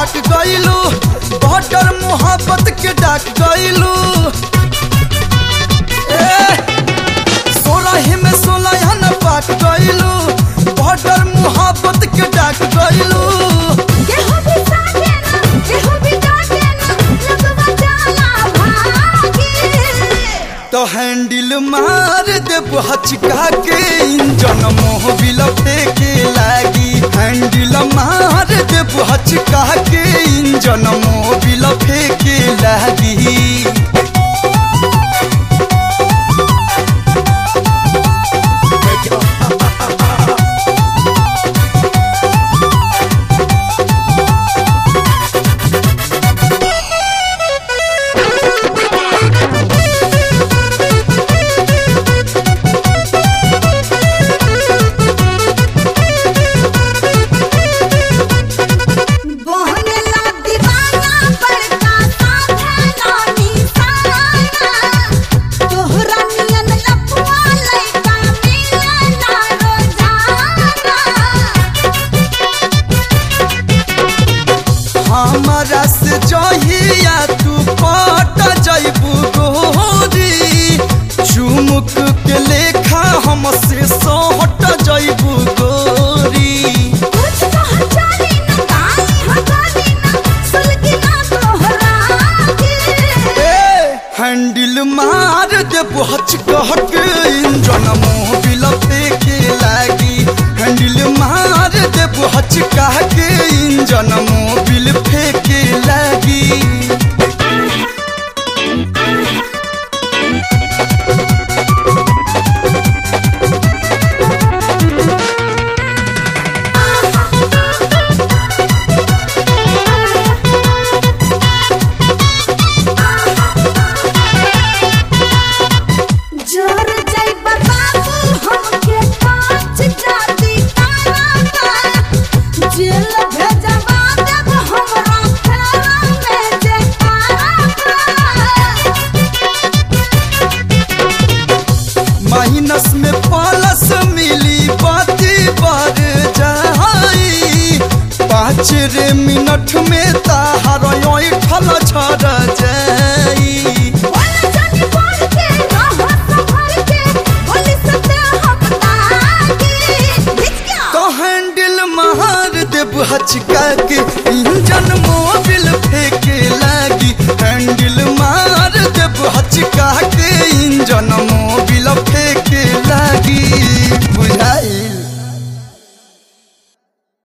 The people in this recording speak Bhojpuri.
पाक गइलू बॉर्डर मोहब्बत के डाक गइलू सोलह में सोलह न पाक गइलू बॉर्डर मोहब्बत के डाक गइलू केहू भी साथे ना केहू भी डाटे ना लगवा जाला भागी तो हैंडल मार देब हचका के इंजन मोह बिल फेंके लागी हैंडल मार देब हचका के इंजन मोह बिल फेंके लागी बोहनेला दीवाना बड़का साथे ना निशाना तोहरा नियन लपुआ लइका मिले ना रोजाना हमारा से जहिया तू पट जैबू गोरी चुमुक के लेखा हमसे सोहट जैबू गोरी कुछ पहचानी न काली हजारी न सुलगी ना तोहरा के हैंडल मार दे बहच कहक इंजन मोह बिल फेंके लागी हैंडल मार दे बहच कहक इंजन मोह बिल फेंके लागी जोर जय बाबू हमके पाँच जाति तारा जेल भेजवा देब हमरा फेरा में जे माइनस में प्लस मिली बाती बार जाई पाँच रे मिनट में ताहार ठल छड़ जाई बोल जानी बोल के रहो संभल के बोली सते हम ताकी भिजका तो हैंडल मार देब हचका के इंजन मोबिल फेंके लागी हैंडल